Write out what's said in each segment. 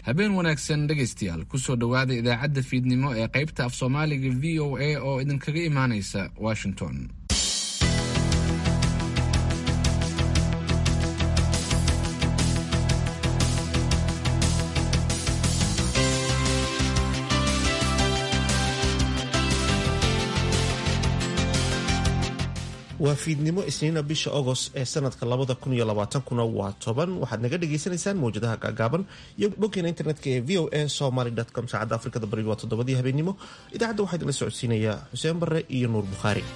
habeen wanaagsan dhegaystayaal kusoo dhowaada idaacadda fiidnimo ee qaybta af soomaaliga v o a oo idinkaga imaanaysa washington waa fiidnimo isniina bisha agost ee sanadka labada kun iyo labaatankuna waa toban waxaad naga dhagaysanaysaan mawjadaha gaagaaban iyo boggeena internetka ee v o a somaly com saacadda afrikada bari waa toddobadii habeenimo idaacadda waxaa idinla socodsiinayaa xuseen barre iyo nuur bukhaari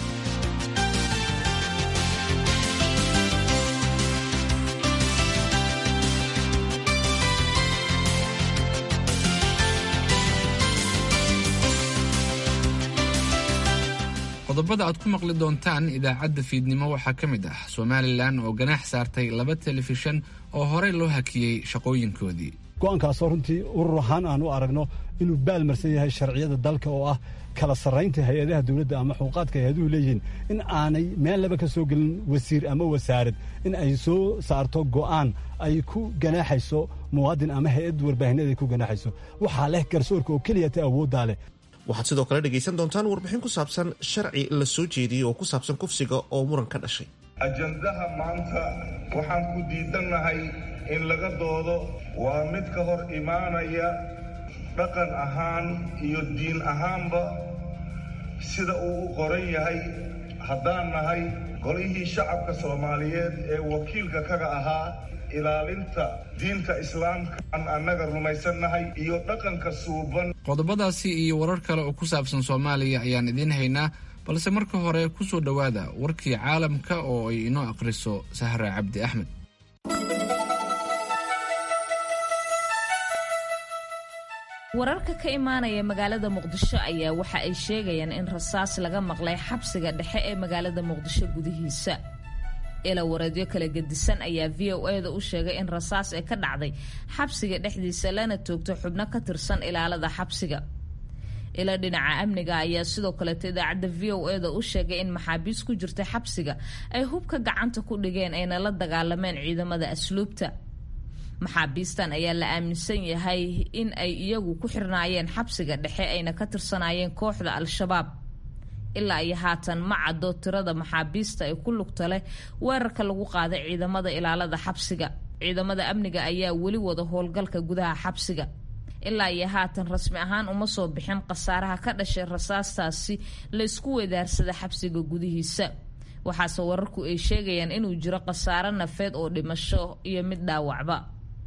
qodobada aad ku maqli doontaan idaacadda fiidnimo waxaa ka mid ah somalilan oo ganaax saartay laba telefishan oo horey loo hakiyey shaqooyinkoodii go-aankaasoo runtii urur ahaan aan u aragno inuu baalmarsan yahay sharciyada dalka oo ah kala sarraynta hay-adaha dowladda ama xuquuqaadka hay-aduhu leeyihiin in aanay meel laba ka soo gelin wasiir ama wasaarad in ay soo saarto go'aan ay ku ganaaxayso muwaadin ama hay-ad warbaahineed ay ku ganaaxayso waxaa leh garsoorka oo keliya ta awooddaa leh waxaad sidoo kale dhegaysan doontaan warbixin ku saabsan sharci la soo jeediyey oo ku saabsan kufsiga oo muran ka dhashay ajandaha maanta waxaan ku diidannahay in laga doodo waa mid ka hor imaanaya dhaqan ahaan iyo diin ahaanba sida uu u qoran yahay haddaan nahay golihii shacabka soomaaliyeed ee wakiilka kaga ahaa ilaalinta diinta islaamka aan annaga rumaysannahay iyo dhaqanka suuban qodobadaasi iyo warar kale oo ku saabsan soomaaliya ayaan idiin haynaa balse marka hore ku soo dhowaada warkii caalamka oo ay inoo akhriso sahra cabdi axmed wararka ka imaanaya magaalada muqdisho ayaa waxa ay sheegayaan in rasaas laga maqlay xabsiga dhexe ee magaalada muqdisho gudihiisa ila wareedyo kala gedisan ayaa v o e da u sheegay in rasaas ee ka dhacday xabsiga dhexdiisa lana toogto xubno ka tirsan ilaalada xabsiga ila dhinaca amniga ayaa sidoo kaleeto idaacadda v o e da u sheegay in maxaabiis ku jirta xabsiga ay hubka gacanta ku dhigeen ayna la dagaalameen ciidamada asluubta maxaabiistan ayaa la aaminsan yahay in ay iyagu ku xirnaayeen xabsiga dhexe ayna ka tirsanaayeen kooxda al-shabaab ilaa iyo haatan ma caddo tirada maxaabiista ee ku lugta leh weerarka lagu qaaday ciidamada ilaalada xabsiga ciidamada amniga ayaa weli wada howlgalka gudaha xabsiga ilaa iyo haatan rasmi ahaan uma soo bixin khasaaraha ka dhashay rasaastaasi laysku weedaarsada xabsiga gudihiisa waxaase wararku ay sheegayaan inuu jiro khasaaro nafeed oo dhimasho iyo mid dhaawacba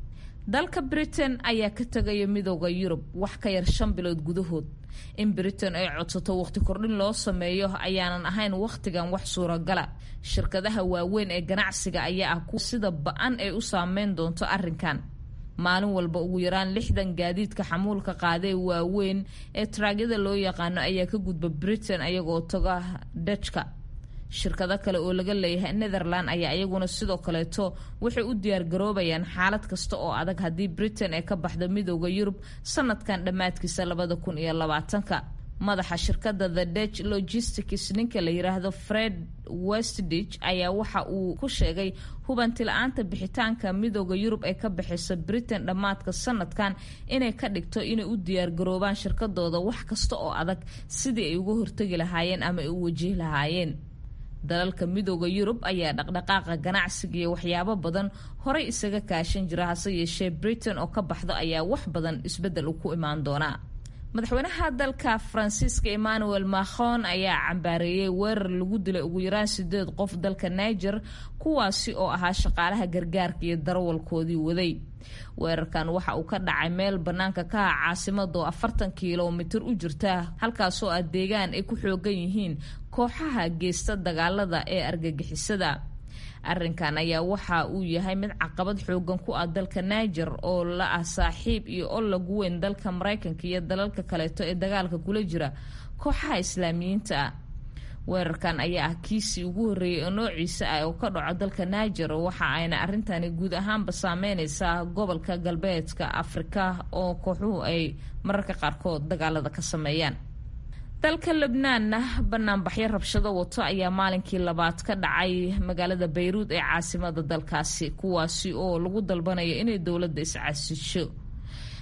dalka britain ayaa ka tegaya midooda yurub wax ka yar shan bilood gudahood in britain ay codsato waqti kordhin loo sameeyo ayaanan ahayn wakhtigan wax suuragala shirkadaha waaweyn ee ganacsiga ayaa ah kuwa sida ba-an ay u saameyn doonto arrinkan maalin walba ugu yaraan lixdan gaadiidka xamuulka qaadee waaweyn ee taraagyada loo yaqaano ayaa ka gudba britain ayagoo taga dajka shirkado kale oo laga leeyahay netherland ayaa iyaguna sidoo kaleeto waxay u diyaargaroobayaan xaalad kasta oo adag haddii britain ay ka baxdo midooda yurub sanadkan dhammaadkiisa labada kun iyo labaatanka madaxa shirkadda the dutch logistics ninka la yiraahdo fred westditch ayaa waxa uu ku sheegay hubanti la-aanta bixitaanka midooda yurub ee ka bixisa britain dhammaadka sanadkan inay ka dhigto inay u diyaargaroobaan shirkadooda wax kasta oo adag sidii ay uga hortegi lahaayeen ama ay u wajihi lahaayeen dalalka midooda yurub ayaa dhaqdhaqaaqa ganacsiga iyo waxyaabo badan horey isaga kaashan jira hase yeeshee britain oo ka baxdo ayaa wax badan isbeddel u ku imaan doonaa madaxweynaha dalka faransiiska emmanuel macron ayaa cambaareeyey weerar lagu dilay ugu yaraan sideed qof dalka niger kuwaasi oo ahaa shaqaalaha gargaarka iyo darawalkoodii waday weerarkan waxa uu ka dhacay meel bannaanka ka ah caasimada oo afartan kilomitir u jirta halkaasoo ah deegaan ay ku xoogan yihiin kooxaha geysta dagaalada ee argagixisada arrinkan ayaa waxa uu yahay mid caqabad xoogan ku ah dalka niger oo la ah saaxiib iyo ol lagu weyn dalka maraykanka iyo dalalka kaleeto ee dagaalka kula jira kooxaha islaamiyiinta ah weerarkan ayaa ah kiisii ugu horreeyay oo noociisa ah oo ka dhaco dalka niger waxa ayna arrintani guud ahaanba saameyneysaa gobolka galbeedka afrika oo kooxuhu ay mararka qaarkood dagaalada ka sameeyaan dalka lebnaanna banaanbaxyo rabshado wato ayaa maalinkii labaad ka dhacay magaalada bayruud ee caasimada dalkaasi kuwaasi oo lagu dalbanayo inay dowladda iscasisho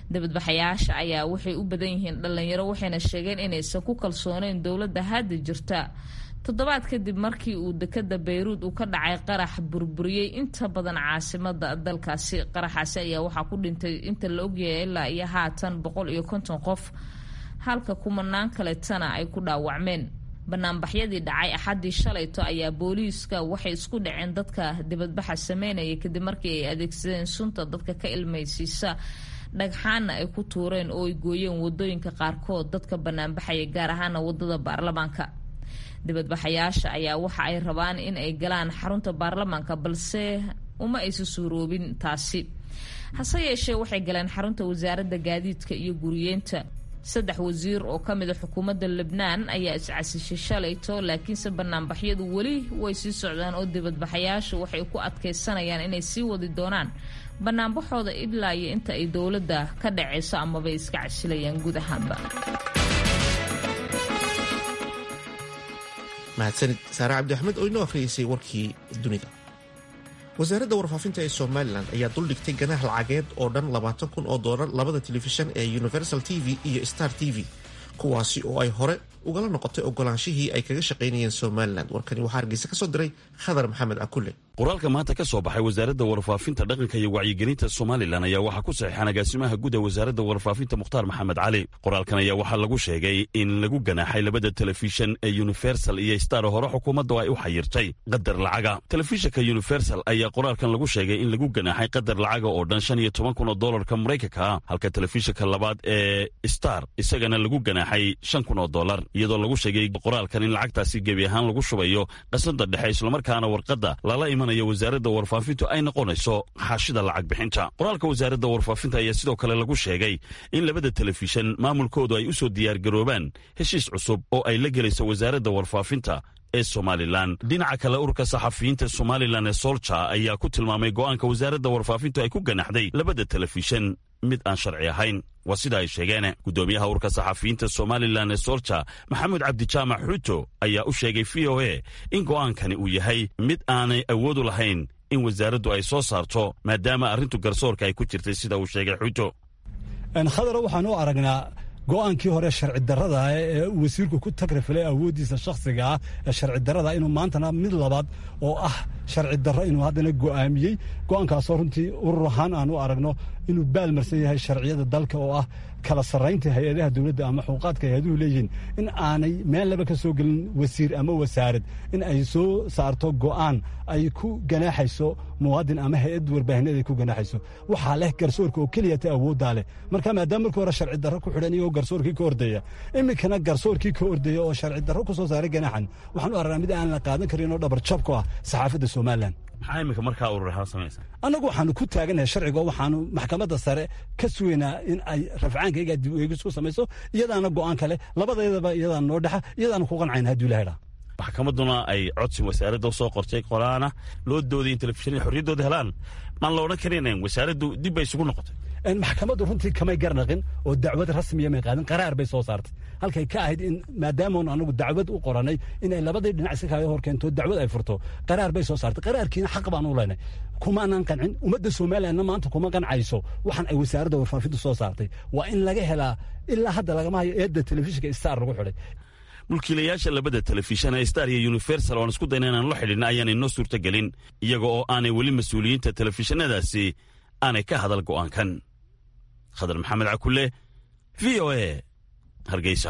dibadbaxayaasha ayaa waxay u badan yihiin dhalinyaro waxayna sheegeen inaysan ku kalsooneyn dowladda hadda jirta toddobaad kadib markii uu dekada bayruud uu ka dhacay qarax burburiyey inta badan caasimada dalkaasi qaraxaasi ayaa waxaa ku dhintay inta la ogyahay ilaa iyo haatan boqol iyo konton qof halka kumanaan kaletana ay ku dhaawacmeen banaanbaxyadii dhacay axaddii shalayto ayaa booliiska waxay isku dhaceen dadka dibadbaxa sameynaya kadib markii ay adeegsadeen sunta dadka ka ilmaysiisa dhagxaana ay ku tuureen oo ay gooyeen wadooyinka qaarkood dadka banaanbaxaya gaar ahaana wadada baarlamaanka dibadbaxayaasha ayaa waxa ay rabaan in ay galaan xarunta baarlamaanka balse uma aysa suuroobin taasi hase yeeshee waxay galeen xarunta wasaaradda gaadiidka iyo guriyeenta saddex wasiir oo ka mid a xukuumadda lebnaan ayaa iscasishay shalayto laakiinse banaanbaxyadu weli way sii socdaan oo dibadbaxayaashu waxay ku adkaysanayaan inay sii wadi doonaan banaanbaxooda ilaa iyo inta ay dowladda ka dhacayso amabay iska casilayaan guud ahaanba mahadsanid saare cabdi axmed oo inoo akhriyeysay warkii dunida wasaaradda warfaafinta ee somalilan ayaa duldhigtay ganaax lacageed oo dhan labaatan kun oo doolar labada telefishan ee universal t v iyo star t v kuwaasi oo ay hore ugala noqotay ogolaanshihii ay kaga shaqaynayeen somalilan warkani waxaa hargeysa ka soo diray khadar maxamed akule qoraalka maanta ka soo baxay wasaaradda warfaafinta dhaqanka iyo wacyigelinta somalilan ayaa waxaa ku saxiixan agaasimaha guud ee wasaaradda warfaafinta mukhtaar maxamed cali qoraalkan ayaa waxaa lagu sheegay in lagu ganaaxay labada telefishan ee universal iyo star hore xukuumaddu ay u xayirtay qadar lacaga telefishanka universal ayaa qoraalkan lagu sheegay in lagu ganaaxay qadar lacaga oo dhan shan iyo toban kun oo doolarka maraykanka ah halka telefishanka labaad ee star isagana lagu ganaaxay shan kun oo doolar iyadoo lagu sheegay qoraalkan in lacagtaasi gebi ahaan lagu shubayo qasnada dhexe islamarkaana warqadda lala imanaya wasaaradda warfaafintu ay noqonayso xaashida lacag bixinta qoraalka wasaaradda warfaafinta ayaa sidoo kale lagu sheegay in labada telefishan maamulkoodu ay u soo diyaargaroobaan heshiis cusub oo ay la gelayso wasaaradda warfaafinta ee somalilan dhinaca kale ururka saxafiyiinta somalilan ee solja ayaa ku tilmaamay go'aanka wasaaradda warfaafintu ay ku ganaxday labada telefishan mid aan sharci ahayn waa sida ay sheegeen guddoomiyaha ururka saxafiyiinta somalilan ee solja maxamed cabdijaamac xuuto ayaa u sheegay v o a in go'aankani uu yahay mid aanay awoodu lahayn in wasaaraddu ay soo saarto maadaama arrintu garsoorka ay ku jirtay sida uu sheegay xuuto khadaro waxaan u aragnaa go'aankii hore sharci darrada ee wasiirku ku tagrifilay awooddiisa shakhsiga ah ee sharci darrada inuu maantana mid labaad oo ah sharci darro inuu haddana go'aamiyey go'aankaasoo runtii urur ahaan aan u aragno inuu baalmarsan yahay sharciyada dalka oo ah kala sarraynta hay-adaha dowladda ama xuquuqaadka hay-aduhu leeyihiin in aanay meel laba ka soo gelin wasiir ama wasaarad in ay soo saarto go'aan ay ku ganaaxayso muwaadin ama hay-ad warbaahineed ay ku ganaaxayso waxaa leh garsoorka oo keliya ta awooddaa leh marka maadaama markii hore sharci darro ku xidhan iyagoo garsoorkii ka ordaya iminkana garsoorkii ka ordaya oo sharci darro ku soo saaray ganaaxan waxaan u aragnaa mid aan la qaadan karin oo dhabar jab ku ah saxaafadda somalilan maxaa iminka markaa urur ahaan samaysa annagu waxaanu ku taaganahay sharciga waxaanu maxkamadda sare ka sugaynaa in ay rafcaankayga dib eegis ku samayso iyadaana go'aan kale labadeedaba iyadaana noo dhexa iyadaana ku qancayna hadduu ilaha dhaa maxkamadduna ay codsi wasaaradda usoo qortay qolaana loo dooday in telefishanada xorriyaddooda helaan maan la odhan karinayn wasaaraddu dib bay isugu noqotay maxkamaddu runtii kamay garnaqin oo dacwad rasmiya may qaadin qaraar bay soo saartay halkay ka ahayd in maadaamaun anagu dacwad u qoranay inay labadii dhinac iska kaaga hor keento dacwad ay furto qaraar bay soo saartay qaraarkiina xaq baan u leynay kumaanan qancin ummadda somalilandna maanta kuma qancayso waxaan ay wasaaradda warfaafintu soo saartay waa in laga helaa ilaa hadda lagama hayo eedda telefishinka star lagu xidhay mulkiilayaasha labada telefishan ee star iyo universal oan isku dayna inaan la xidhinna ayaan inoo suurtagelin iyaga oo aanay weli mas-uuliyiinta telefishinadaasi aanay ka hadal go'aankan khadar maxamed cakule v o a hargeysa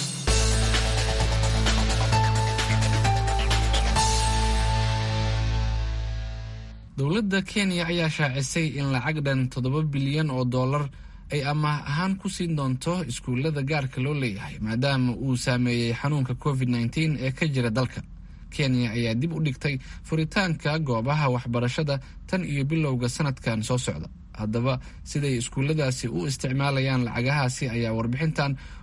dowladda kenya ayaa shaacisay in lacag dhan toddoba bilyan oo dollar ay amaah ahaan ku siin doonto iskuullada gaarka loo leeyahay maadaama uu saameeyey xanuunka covid nteen ee ka jira dalka kenya ayaa dib u dhigtay furitaanka goobaha waxbarashada tan iyo bilowga sanadkan soo socda haddaba siday iskuulladaasi u isticmaalayaan lacagahaasi ayaa warbixintan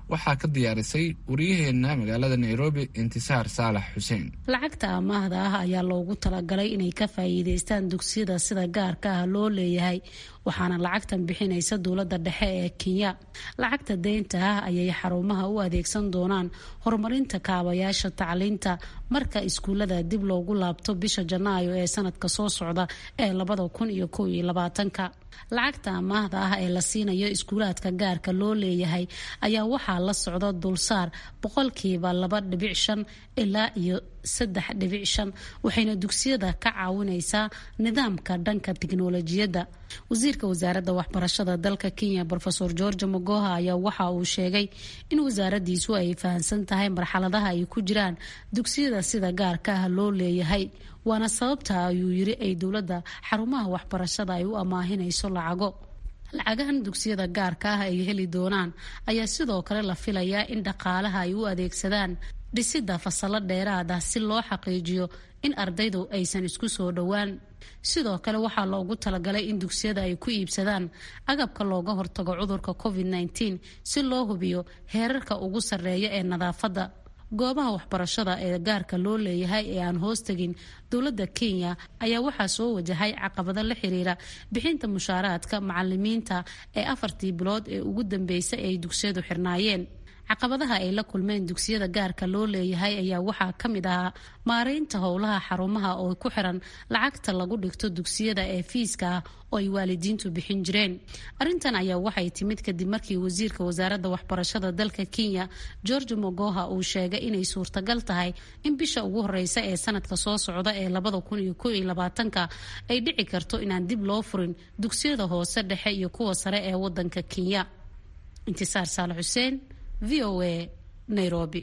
waxaa ka diyaarisay waryaheena magaalada nairobi intisaar saalax xuseen lacagta amaahda ah ayaa loogu talagalay inay ka faa'iideystaan dugsiyada sida gaarka ah loo leeyahay waxaana lacagtan bixinaysa dowladda dhexe ee kenya lacagta deynta ah ayay xarumaha u adeegsan doonaan horumarinta kaabayaasha tacliinta marka iskuulada dib loogu laabto bisha janaayo ee sanadka soo socda ee labada kun iyo kow iyo labaatanka lacagta amaahda ah ee la siinayo iskuulaadka gaarka loo leeyahay ayaa waxaa la socda dulsaar boqolkiiba laba dhibic shan ilaa iyo saddex dhibic shan waxayna dugsiyada ka caawinaysaa nidaamka dhanka tiknolojiyadda wasiirka wasaaradda waxbarashada dalka kenya rofeor george magoha ayaa waxa uu sheegay in wasaaradiisu ay fahamsan tahay marxaladaha ay ku jiraan dugsiyada sida gaarka ah loo leeyahay waana sababta ayuu yiri ay dowladda xarumaha waxbarashada ay u amaahinayso lacago lacagahan dugsiyada gaarka ah ay heli doonaan ayaa sidoo kale la filayaa in dhaqaalaha ay u adeegsadaan dhisida fasalo dheeraad ah si loo xaqiijiyo in ardaydu aysan isku soo dhowaan sidoo kale waxaa loogu talagalay in dugsiyada ay ku iibsadaan agabka looga hortago cudurka covid -19 si loo hubiyo heerarka ugu sarreeya ee nadaafadda goobaha waxbarashada ee gaarka loo leeyahay ee aan hoostegin dowladda kenya ayaa waxaa soo wajahay caqabado la xiriira bixinta mushaaraadka macalimiinta ee afartii bilood ee ugu dambeysay ay dugsiyadu xirnaayeen caqabadaha ay la kulmeen dugsiyada gaarka loo leeyahay ayaa waxaa ka mid ahaa maareynta howlaha xarumaha oo ku xiran lacagta lagu dhigto dugsiyada ee fiiska ah oo ay waalidiintu bixin jireen arrintan ayaa waxay timid kadib markii wasiirka wasaaradda waxbarashada dalka kenya george mogoha uu sheegay inay suurtagal tahay in bisha ugu horeysa ee sanadka soo socda ee labada kun iyo kow iyo labaatanka ay dhici karto inaan dib loo furin dugsiyada hoose dhexe iyo kuwa sare ee wadanka kenya intisaar saale xuseen v o a nairobi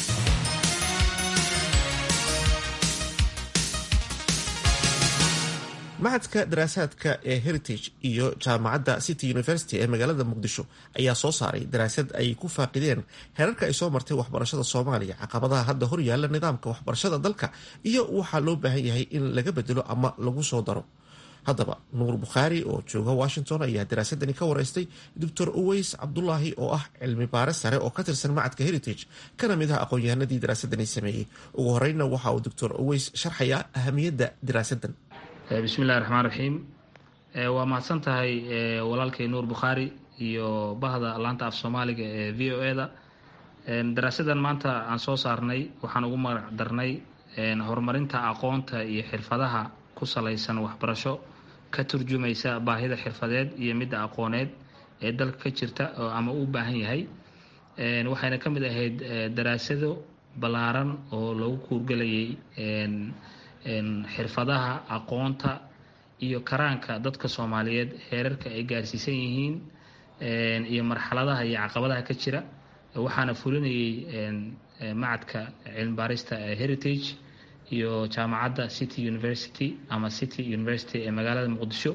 maxadka daraasaadka ee heritage iyo jaamacadda city university ee magaalada muqdisho ayaa soo saaray daraasad ay ku faaqideen heerarka ay soo martay waxbarashada soomaaliya caqabadaha hadda hor yaalla nidaamka waxbarashada dalka iyo waxaa loo baahan yahay in laga bedelo ama lagu soo daro haddaba nuur bukhaari oo jooga washington ayaa daraasadani ka wareystay doctor uweys cabdulaahi oo ah cilmi baare sare oo ka tirsan macadka heritage kana mid ah aqoon-yahanadii daraasadani sameeyey ugu horeyna waxa uu doctor uweys sharxayaa ahamiyadda daraasadan bismillahi raxmaan raxiim waa mahadsan tahay walaalkay nuur bukhaari iyo bahda laanta af soomaaliga ee v o e-da daraasadan maanta aan soo saarnay waxaan ugu magac darnay horumarinta aqoonta iyo xirfadaha ku salaysan waxbarasho ka turjumaysa baahida xirfadeed iyo midda aqooneed ee dalka ka jirta oo ama u baahan yahay waxayna ka mid ahayd daraasado ballaaran oo lagu kuurgelayay xirfadaha aqoonta iyo karaanka dadka soomaaliyeed heerarka ay gaarsiisan yihiin iyo marxaladaha iyo caqabadaha ka jira waxaana fulinayay macadka cilmibaarista heritage iyo jaamacadda city university ama city university ee magaalada muqdisho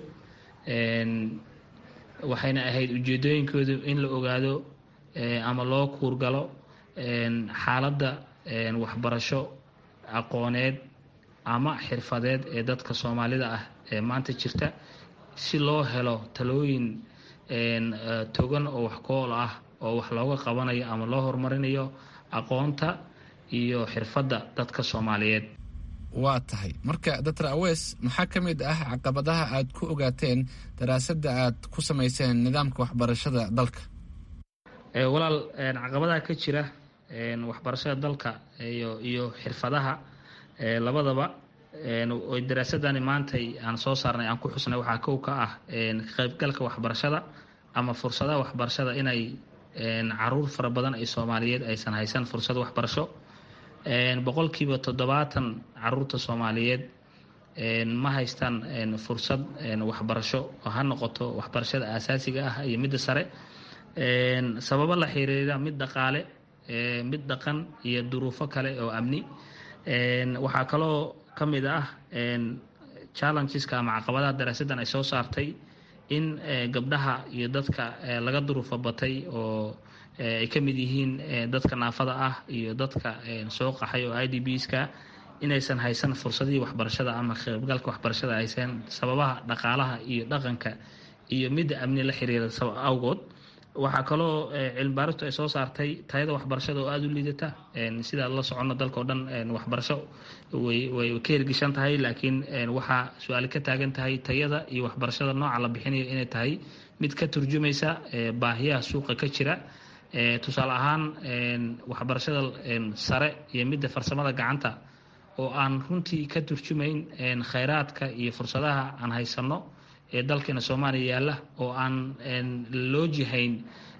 waxayna ahayd ujeedooyinkoodu in la ogaado ama loo kuurgalo xaaladda waxbarasho aqooneed ama xirfadeed ee dadka soomaalida ah ee maanta jirta si loo helo talooyin togan oo wax kool ah oo wax looga qabanayo ama loo horumarinayo aqoonta iyo xirfadda dadka soomaaliyeed waa tahay marka doctor awes maxaa ka mid ah caqabadaha aad ku ogaateen daraasadda aad ku samayseen nidaamka waxbarashada dalka walaal caqabadaha ka jira waxbarashada dalka iyo iyo xirfadaha labadaba oy daraasadani maantay aan soo saarnay aan ku xusnay waxaa kow ka ah qaybgalka waxbarashada ama fursadaha waxbarashada inay caruur fara badan ay soomaaliyeed aysan haysan fursad waxbarasho boqolkiiba toddobaatan caruurta soomaaliyeed ma haystaan fursad waxbarasho oo ha noqoto waxbarashada aasaasiga ah iyo midda sare sababo la xiriira mid dhaqaale mid dhaqan iyo duruufo kale oo amni waxaa kaloo ka mid ah challengeska ama caqabadaha daraasaddan ay soo saartay in gabdhaha iyo dadka laga duruufo batay oo ay ka mid yihiin dadka naafada ah iyo dadka soo qaxay oo i d bska inaysan haysan fursadihii waxbarashada ama qaybgalka waxbarashada aysan sababaha dhaqaalaha iyo dhaqanka iyo midda amni la xiriira awgood waxaa kaloo cilmibaaristu ay soo saartay tayada waxbarashada oo aada u liidata sida la socono dalka o dhan waxbarasho way way ka hirgishan tahay laakiin waxaa su-aali ka taagan tahay tayada iyo waxbarashada nooca la bixinayo inay tahay mid ka turjumaysa baahiyaha suuqa ka jira tusaale ahaan waxbarashada sare iyo midda farsamada gacanta oo aan runtii ka turjumayn khayraadka iyo fursadaha aan haysanno ee dalkeena soomaaliya yaalla oo aan loo jihayn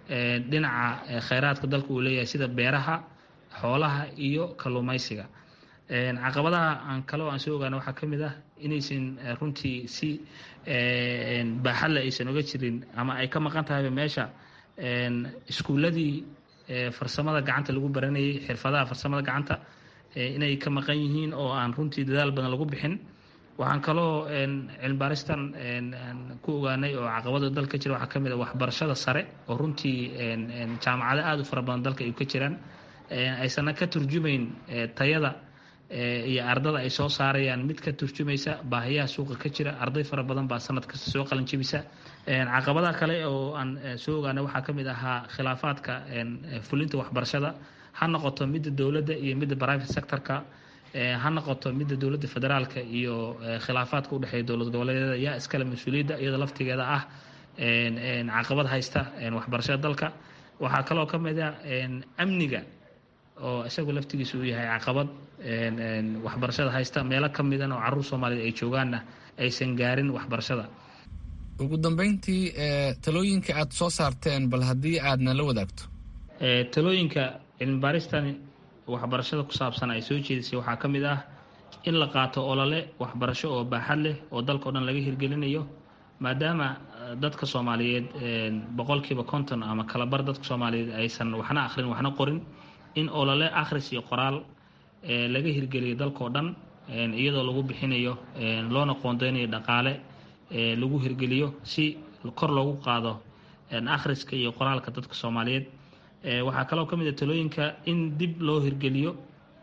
dhinaca khayraadka dalka uu leeyahay sida beeraha xoolaha iyo kalluumaysiga caqabadaha aan kaleo aan soo ogaana waxaa ka mid ah inaysan runtii si baaxadle aysan oga jirin ama ay ka maqan tahayba meesha iskuulladii farsamada gacanta lagu baranayay xirfadaha farsamada gacanta inay ka maqan yihiin oo aan runtii dadaal badan lagu bixin waxaan kaloo cilmibaaristan ku ogaanay oo caqabada dalka jira waxaa ka mid a waxbarashada sare oo runtii jaamacado aada u fara badan dalka ay ka jiraan aysanna ka turjumayn tayada iyo ardada ay soo saarayaan mid ka turjumaysa baahiyaha suuqa ka jira arday fara badan baa sanad kasta soo qalin jebisa caqabadaha kale oo aan soo ogaanay waxaa ka mid ahaa khilaafaadka fulinta waxbarashada ha noqoto midda dowladda iyo midda private sectorka ha noqoto midda dowladda federaalka iyo khilaafaadka udhexeeya dowlad goboleedyada yaa iskale mas-uuliyadda iyada laftigeeda ah caqabad haysta waxbarashada dalka waxaa kaloo ka mid a amniga oo isagu laftigiisa uu yahay caqabad waxbarashada haysta meelo ka midan oo caruur soomaaliyed ay joogaanna aysan gaarin waxbarashada ugu dambeyntii talooyinka aad soo saarteen bal haddii aadna la wadaagto talooyinka cilmibaaristani waxbarashada ku saabsan ay soo jeedisay waxaa ka mid ah in la qaato olole waxbarasho oo baaxad leh oo dalka o dhan laga hirgelinayo maadaama dadka soomaaliyeed boqolkiiba konton ama kalabar dadka soomaaliyeed aysan waxna akhrin waxna qorin in olole akhris iyo qoraal laga hirgeliyo dalkao dhan iyadoo lagu bixinayo loona qoondeynayo dhaqaale lagu hirgeliyo si kor loogu qaado akhriska iyo qoraalka dadka soomaaliyeed waxaa kaloo ka mid a talooyinka in dib loo hirgeliyo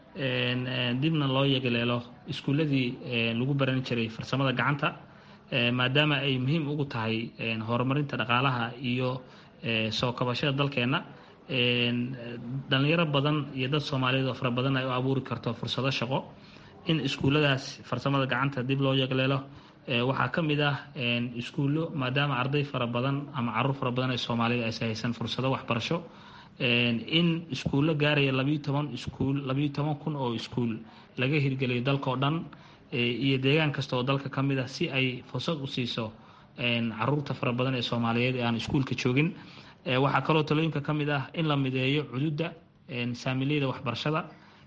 dibna loo yegaleelo iskuulladii lagu baran jiray farsamada gacanta maadaama ay muhiim ugu tahay horumarinta dhaqaalaha iyo soo kabashada dalkeenna dhalinyaro badan iyo dad soomaaliyeed oo fara badan ay u abuuri karto fursado shaqo in iskuulladaas farsamada gacanta dib loo yegleelo waxaa ka mid ah iskuullo maadaama arday fara badan ama caruur fara badan ee soomaaliyed aysa haysan fursado waxbarasho in iskuullo gaaraya labayo toban iskuul labayo toban kun oo iskuul laga hirgeliyo dalka oo dhan iyo deegaan kasta oo dalka ka mid ah si ay fursad u siiso caruurta fara badan ee soomaaliyeed ee aan iskuulka joogin waxaa kaloo talooyinka ka mid ah in la mideeyo cududda saamiliyada waxbarashada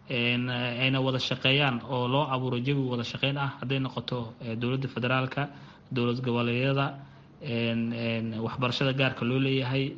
ayna wada shaqeeyaan oo loo abuuro jawi wada shaqeyn ah hadday noqoto dowladda federaalka dowlad goboleedyada waxbarashada gaarka loo leeyahay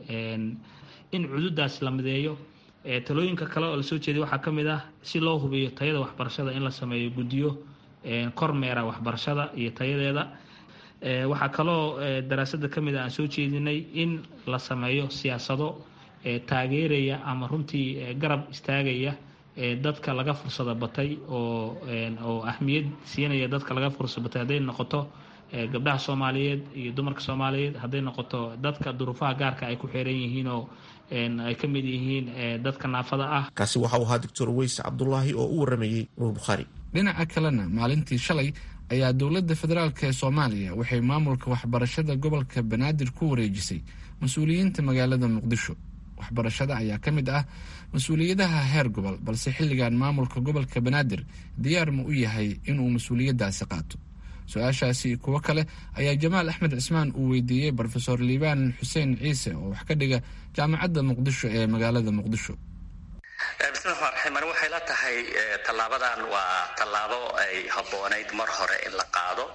in cududaas la mideeyo talooyinka kale oo lasoo jeeday waxaa ka mid ah si loo hubiyo tayada waxbarashada in la sameeyo guddiyo kormeera waxbarashada iyo tayadeeda waxaa kaloo daraasada ka mid a aan soo jeedinay in la sameeyo siyaasado taageeraya ama runtii garab istaagaya dadka laga fursada batay oo oo ahmiyad siinaya dadka laga fursada batay hadday noqoto gabdhaha soomaaliyeed iyo dumarka soomaaliyeed hadday noqoto dadka duruufaha gaarka ay ku xeeran yihiin oo ay ka mid yihiin dadka naafada ah kaasi waxa uu ahaa doctor weys cabdulaahi oo u waramayey nuur bukhaari dhinaca kalena maalintii shalay ayaa dowladda federaalk ee soomaaliya waxay maamulka waxbarashada gobolka banaadir ku wareejisay mas-uuliyiinta magaalada muqdisho waxbarashada ayaa ka mid ah mas-uuliyadaha heer gobol balse xilligan maamulka gobolka banaadir diyaar ma u yahay inuu mas-uuliyaddaasi qaato su-aashaasi kuwo kale ayaa jamaal axmed cismaan uu weydiiyey brofesor liibaan xuseen ciise oo wax ka dhiga jaamacadda muqdisho ee magaalada muqdisho bismillahi raxmaan raxiim ani waxay la tahay tallaabadan waa tallaabo ay habboonayd mar hore in la qaado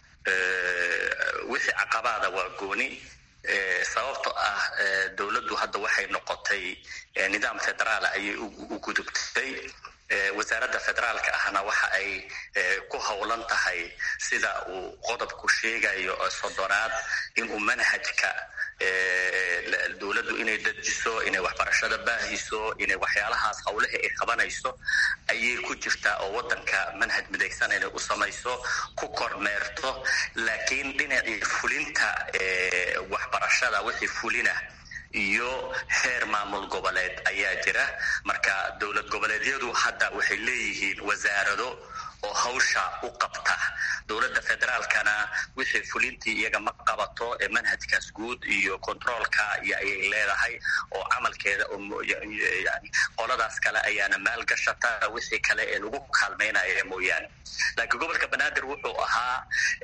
wixii caqabaada waa gooni sababto ah dowladdu hadda waxay noqotay nidaam federaala ayay u gudubtay wasaaradda federaalka ahna waxa ay ku howlan tahay sida uu qodobku sheegayo soddonaad inuu manhajka dowladdu inay dejiso inay waxbarashada baahiso inay waxyaalahaas howlihii ay qabanayso ayay ku jirtaa oo waddanka manhaj midaysan inay u samayso ku kormeerto laakiin dhinacii fulinta waxbarashada wixii fulina iyo heer maamul goboleed ayaa jira marka dowlad goboleedyadu hadda waxay leeyihiin wasaarado oo hawsha u qabta dowladda federaalkana wixii fulintii iyaga ma qabato ee manhajkaas guud iyo controolka iyo ayay leedahay oo camalkeeda yani qoladaas kale ayaana maalgashata wixii kale ee lagu kaalmaynaya mooyaane laakiin gobolka banaadir wuxuu ahaa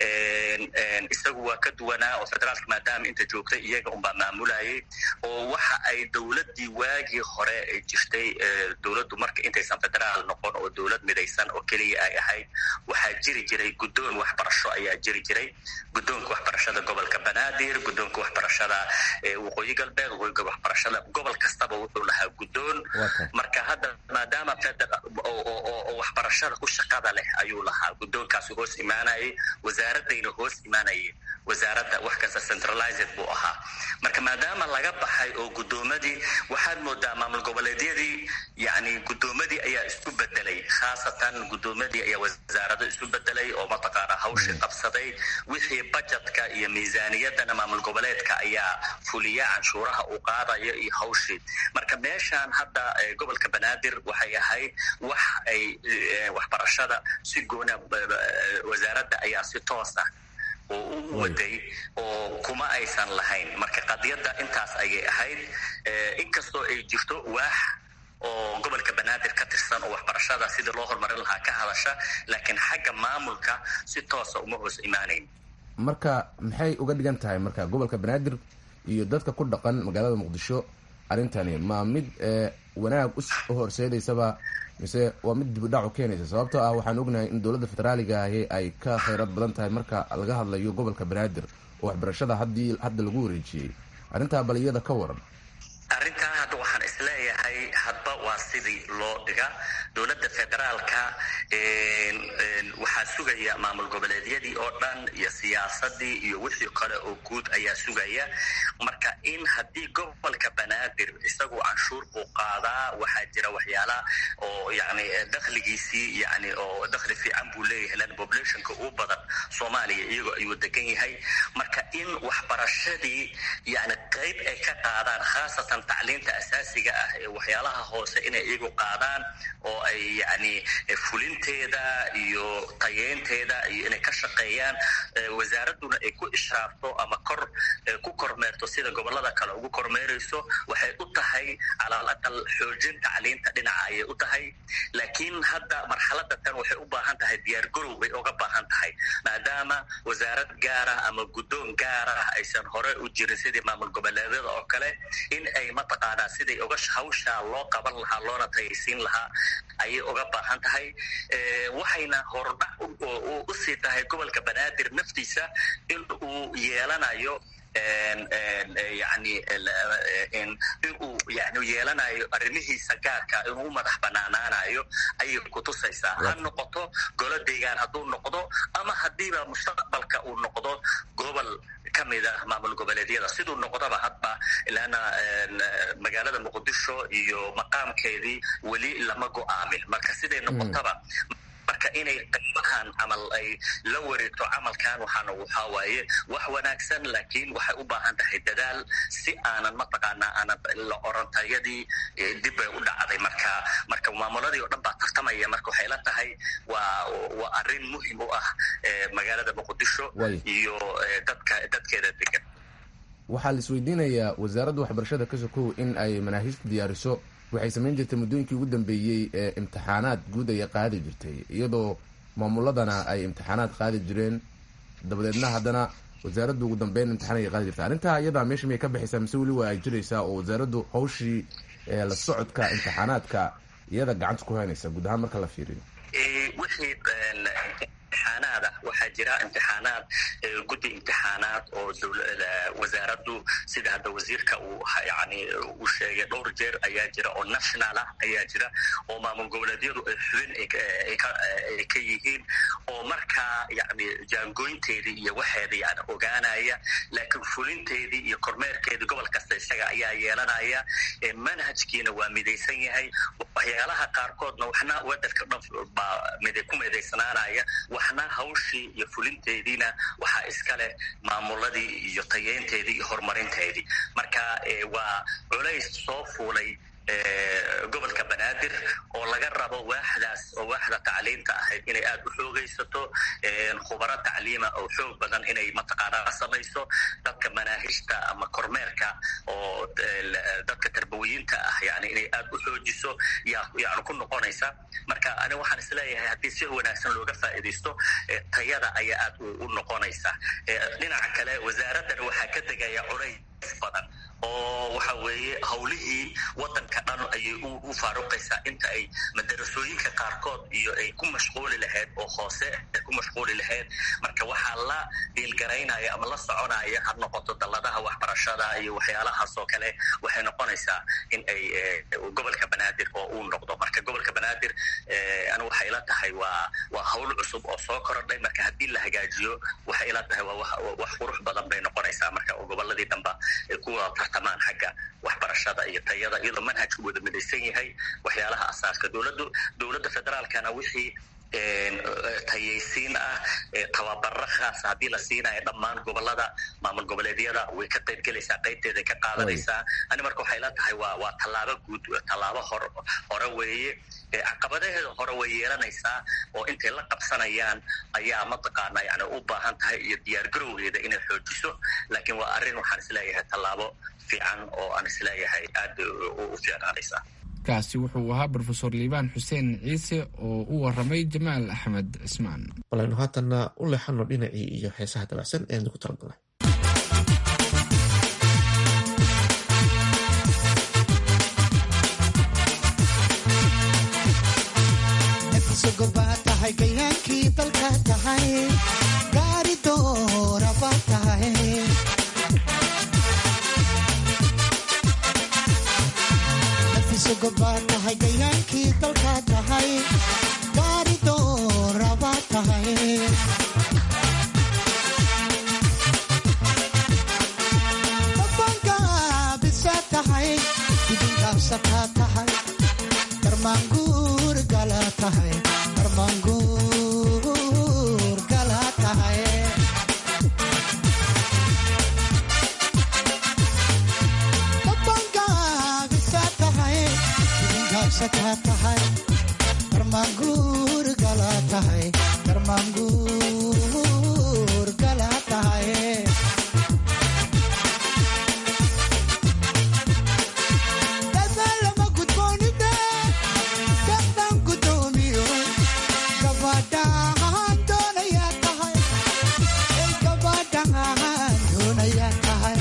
isagu waa ka duwanaa oo federaalka maadaama inta joogtay iyaga unbaa maamulayay oo waxa ay dowladdii waagii hore ay jirtay dowladdu marka intaysan federaal noqon oo dowlad midaysan oo keliya ay ahayd waxaa jiri jiray guddoon waxbarasho ayaa jiri jiray guddoonka waxbarashada gobolka banaadir guddoonka waxbarashada waqooyi galbeed waqooyiga waxbarashada gobol kastaba wuxuu lahaa guddoon marka hadda maadaama oo waxbarashada u shaqada leh ayuu lahaa guddoonkaasi hoos imaanayay wasaaradayna hoos imaanayeen wasaaradda wax kasta centralized buu ahaa marka maadaama laga baxay oo guddoomadii waxaad moodaa maamul goboleedyadii yani guddoomadii ayaa isku bedelay khaasatan guddoomadii ayaa wasaarado isu bedelay oo mataqaana hawshii qabsaday wixii bajetka iyo miisaaniyadana maamul goboleedka ayaa fuliya canshuuraha uu qaadayo iyo hawshii marka meeshaan hadda gobolka banaadir waxay ahayd wax ay waxbarashada si goona wasaaradda ayaa si toos ah oo u waday oo kuma aysan lahayn marka qadiyadda intaas ayay ahayd inkastoo ay jirto waax oo gobolka banaadir ka tirsan oo waxbarashada sidii loo horumarin lahaa ka hadasha laakiin xagga maamulka si toosa uma hoos imaanayn marka maxay uga dhigan tahay marka gobolka banaadir iyo dadka ku dhaqan magaalada muqdisho arrintani ma mid wanaag u horseedaysaba mise waa mid dibudhac u keenaysa sababtoo ah waxaan ognahay in dowladda federaaliga ahi ay ka khayrad badan tahay marka laga hadlayo gobolka banaadir oo waxbarashada haddii hadda lagu wareejiyey arrintaa bal iyada ka waran arrintaa hadda waxaan isleeyahay hadba waa sidii loo dhiga dowladda federaalka waxaa sugaya maamul goboleedyadii oo dhan iyo siyaasadii iyo wixii kale oo guud ayaa sugaya marka in haddii gobolka banaadir isagu canshuur buu qaadaa waxaa jira waxyaala oo yani dakhligiisii yani oo dakhli fiican buu leeyahay lan populationka ugu badan soomaaliya iyagoo ayuu degan yahay marka in waxbarashadii yani qayb ay ka qaadaan khaasatan tacliinta asaasiga ah ee waxyaalaha hoose inay iyagu qaadaan oo ay yani fulinteeda iyo tayeynteeda iyo inay ka shaqeeyaan wasaaraduna ay ku ishraafto ama kor ku kormeerto sida gobolada kale ugu kormeerayso waxay u tahay calaal aqal xoojin tacliinta dhinaca ayay u tahay laakiin hadda marxalada tan waxay u baahan tahay diyaargarow bay uga baahan tahay maadaama wasaarad gaarah ama guddoon gaarah aysan hore u jirin sidii maamul goboleedyada oo kale in ay mataqaanaa siday uga hawshaa loo qaban lahaa loona tayaysiin lahaa ayay uga baahan tahay waxayna hordhac usii tahay gobolka banaadir naftiisa in uu yeelanayo yani in uu yani yeelanayo arrimihiisa gaarka inuu u madax banaanaanayo ayay kutusaysaa ha noqoto golo deegaan hadduu noqdo ama haddiiba mustaqbalka uu noqdo gobol kamid ah maamul goboleedyada siduu noqdaba hadba ilaana magaalada muqdisho iyo maqaamkeedii weli lama go-aamin marka siday noqotaba marka inay qaybahan camal ay la wareegto camalkan waxaana waxaa waaye wax wanaagsan laakiin waxay u baahan tahay dadaal si aanan mataqaanaa aanan la orantayadii dib bay u dhacday marka marka maamuladii oo dhan baa tartamaya marka waxay la tahay waa waa arrin muhim u ah magaalada muqdisho iyo dadka dadkeeda degan waxaa la isweydiinayaa wasaaradda waxbarashada ka sokow in ay manaahiijta diyaariso waxay samayn jirtay muddooyinkii ugu dambeeyey ee imtixaanaad guud ayay qaadi jirtay iyadoo maamuladana ay imtixaanaad qaadi jireen dabadeedna haddana wasaaraddu ugu dambeyn imtixaan ayay qaadi jirtay arrintaa iyadaa meesha miyay ka baxaysaa mise weli waa ay jiraysaa oo wasaaraddu hawshii la socodka imtixaanaadka iyada gacanta ku haynaysa guud ahaan marka la fiiriyo wixii imtixaanaad ah waxaa jira imtixaanaad guddi imtixaanaad oo wasaaraddu sida hadda wasiirka uu yani uu sheegay dhowr jeer ayaa jira oo national ah ayaa jira oo maamul goboleedyadu ay xubin ay ka yihiin oo markaa yani jaangoynteedii iyo waxeeda yani ogaanaya laakiin fulinteedii iyo kormeerkeedii gobol kasta isaga ayaa yeelanaya manhajkiina waa midaysan yahay waxyaalaha qaarkoodna waxna wadanka dhan baa ku midaysnaanaya waxna hawshii iyo fulinteediina waxaa iska leh maamuladii iyo tayeynteedii iyo horumarinteedii marka waa culays soo fuulay gobolka banaadir oo laga rabo waaxdaas oo waaxda tacliinta ahayd inay aada u xoogaysato khubaro tacliima oo xoog badan inay mataqaanaa samayso dadka manaahijta ama kormeerka oo dadka tarbawiyiinta ah yani inay aada u xoojiso yaa yani ku noqonaysa marka ani waxaan isleeyahay haddii si wanaagsan looga faa'iidaysto tayada ayaa aad u noqonaysa dhinaca kale wasaaraddan waxaa ka degaya culays badan oo waxa weeye hawlihii wadanka dhan ayay u faaruqaysaa inta ay madarasooyinka qaarkood iyo ay ku mashquuli lahayd oo hoose ay ku mashquuli lahayd marka waxaa la dhiilgaraynaya ama la soconaya ha noqoto dalladaha waxbarashada iyo waxyaalahaas oo kale waxay noqonaysaa in ay gobolka banaadir oo uu noqdo marka gobolka banaadir anigu waxay ila tahay waa waa hawl cusub oo soo korodhay marka haddii la hagaajiyo waxay ila tahay waa wax qurux badan bay noqonaysaa marka goboladii damba ay kuwa tartamaan xagga waxbarashada iyo tayada iyadoo manhajku wada midaysan yahay waxyaalaha asaaska dowladdu dowladda federaalkana wixii tayaysiin ah tababaro khaasa haddii la siinayo dhammaan gobolada maamul goboleedyada way ka qayb gelaysaa qaybteeday ka qaadanaysaa ani marka waxay la tahay waa waa tallaabo guud tallaabo hor hore weeye caqabadaheeda hore way yeelanaysaa oo intay la qabsanayaan ayaa mataqaana yani u baahan tahay iyo diyaar garowgeeda inay xoojiso laakiin waa arrin waxaan isleeyahay tallaabo fiican oo aan isleeyahay aad u fiicnaanaysa kaasi wuxuu ahaa brofesor liibaan xuseen ciise oo u waramay jamaal axmed cismaan walaynu haatanna u leexano dhinacii iyo heesaha dabacsan ee nagu talagalnay tahay gayaankii dalka tahay gaari dooraba tahay tahay gayaankii dalka tahay gaari dooraba tahay dabangaabisa tahay idingaabsataa tahay darmaanguur gala tahay darmaanguur gala tahay tahay darmaanguur gala tahay darmaanguur gala tahay dadaalama gudboonide dadaan gudoomiyo gabadhaan doonayaa tahay gabadhaan doonayaa tahay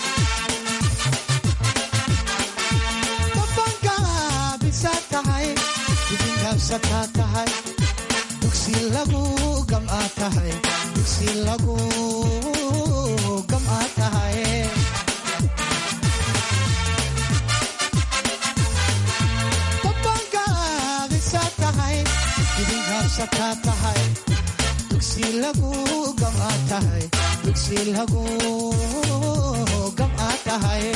tahay dibingaabsataa tahay dugsi lagu gam'aa tahay dugsi lagu gam'aa tahay dabangaabisa tahay dibingaabsataa tahay dugsi lagu gam'aa tahay dugsi lagu gam'aa tahay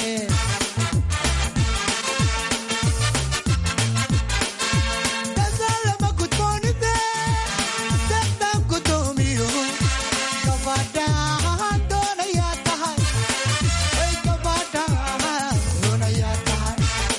dadaalama gudboonide dadaan gudoomiyo gabadhaan doonayaa tahay ay gabadhaan doonayaa tahay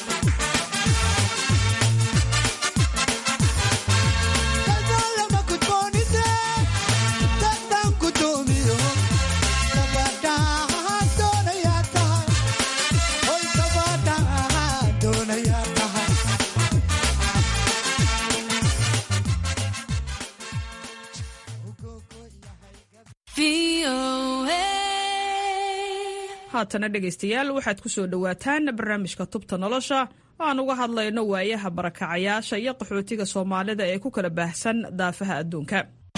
dadaalama gudboonide dadaan gudoomiyo gabadhaan doonayaa tahay ay gabadhaan doonayaa tahay haatana dhegaystayaal waxaad ku soo dhowaataan barnaamijka tubta nolosha oo aan uga hadlayno waayaha barakacayaasha iyo qaxootiga soomaalida ee ku kala baahsan daafaha adduunka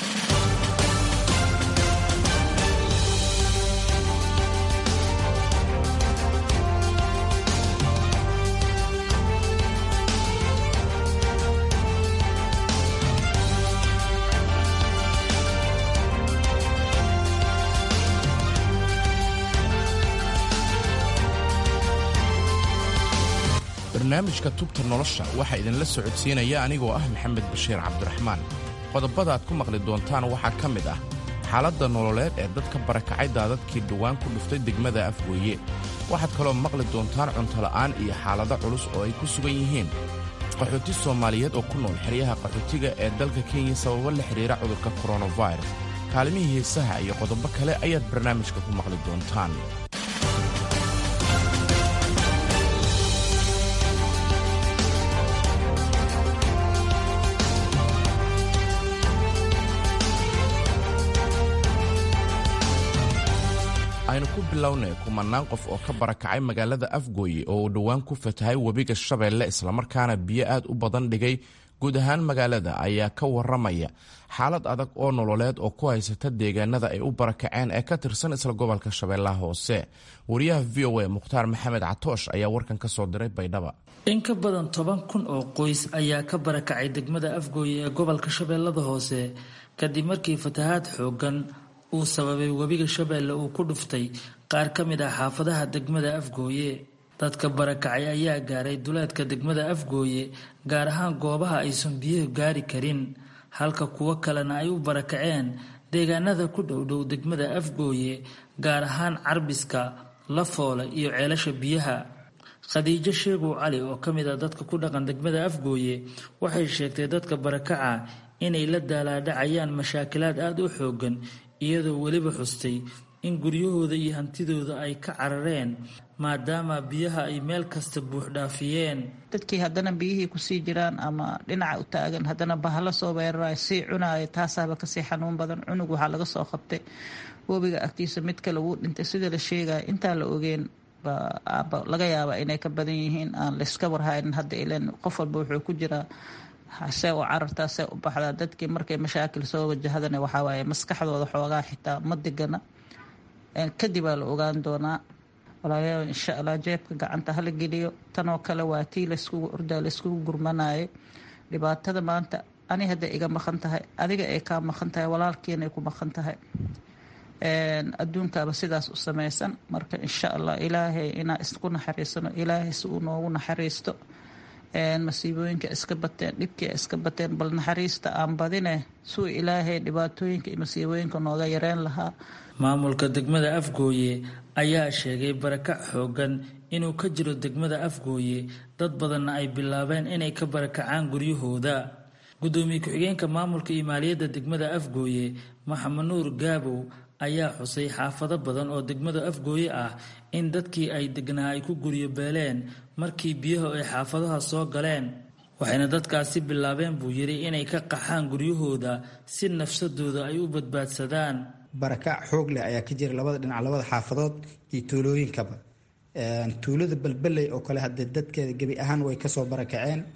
barnaamijka tubta nolosha waxaa idinla socodsiinaya anigoo ah maxamed bashiir cabdiraxmaan qodobada aad ku maqli doontaan waxaa ka mid ah xaaladda nololeed ee dadka barakacay daadadkii dhowaan ku dhuftay degmada afweeye waxaad kaloo maqli doontaan cuntola'aan iyo xaalado culus oo ay ku sugan yihiin qaxooti soomaaliyeed oo ku nool xeryaha qaxootiga ee dalka kenya sababo la xidhiira cudurka koronafirus kaalimihii heesaha iyo qodobo kale ayaad barnaamijka ku maqli doontaan aynu ku bilownay kumannaan qof oo ka barakacay magaalada afgooye oo uu dhowaan ku fatahay webiga shabeelle islamarkaana biyo aad u badan dhigay guud ahaan magaalada ayaa ka waramaya xaalad adag oo nololeed oo ku haysata deegaanada ay u barakaceen ee ka tirsan isla gobolka shabeellaha hoose wariyaha v o a mukhtaar maxamed catoosh ayaa warkan ka soo diray baydhaba in ka badan toban kun oo qoys ayaa ka barakacay degmada afgooye ee gobolka shabeellada hoose kadib markii fatahaad xoogan uu sababay webiga shabeelle uu ku dhuftay qaar ka mid ah xaafadaha degmada afgooye dadka barakacay ayaa gaaray duleedka degmada afgooye gaar ahaan goobaha aysan biyuhu gaari karin halka kuwo kalena ay u barakaceen deegaanada ku dhowdhow degmada afgooye gaar ahaan carbiska lafoole iyo ceelasha biyaha khadiijo sheegow cali oo ka mid ah dadka ku dhaqan degmada afgooye waxay sheegtay dadka barakaca inay la daalaadhacayaan mashaakilaad aada u xoogan iyadoo weliba xustay in guryahooda iyo hantidooda ay ka carareen maadaama biyaha ay meel kasta buuxdhaafiyeen dadkii haddana biyihii kusii jiraan ama dhinaca u taagan haddana bahalo soo weerarayo sii cunaaya taasaaba kasii xanuun badan cunug waxaa laga soo qabtay webiga agtiisa mid kale wuu dhintay sida la sheegaya intaan la ogeen laga yaaba inay ka badan yihiin aan layska warhaynin hadda ilan qof walba wuxuu ku jiraa see u carartaa see u baxdaa dadkii markay mashaakil soo wajahadana waxawaaye maskaxdooda xoogaa xitaa ma degana kadibaa la ogaan doonaa walaalayaal insha allah jeebka gacanta hala geliyo tanoo kale waa tii layskugu ordaa layskugu gurmanayo dhibaatada maanta ani hadday iga maqan tahay adiga ay kaa maqan tahay walaalkiinay ku maqan tahay adduunkaaba sidaas u samaysan marka insha allah ilaahay inaa isku naxariisano ilaahay si uu noogu naxariisto masiibooyinka iska bateen dhibkii iska bateen bal naxariista aan badine suu ilaahay dhibaatooyinka iyo masiibooyinka nooga yareen lahaa maamulka degmada afgooye ayaa sheegay barakac xoogan inuu ka jiro degmada afgooye dad badanna ay bilaabeen inay ka barakacaan guryahooda gudoomiye ku-xigeenka maamulka iyo maaliyadda degmada afgooye maxamed nuur gaabow ayaa xusay xaafado badan oo degmada afgooye ah in dadkii ay degnaa ay ku guryo beeleen markii biyahu ay xaafadaha soo galeen waxayna dadkaasi bilaabeen buu yidhi inay ka qaxaan guryahooda si nafsadooda ay u badbaadsadaan barakac xoog leh ayaa ka jira labada dhinac labada xaafadood iyo tuulooyinkaba tuulada balbaley oo kale hadee dadkeeda gebi ahaan way kasoo barakaceen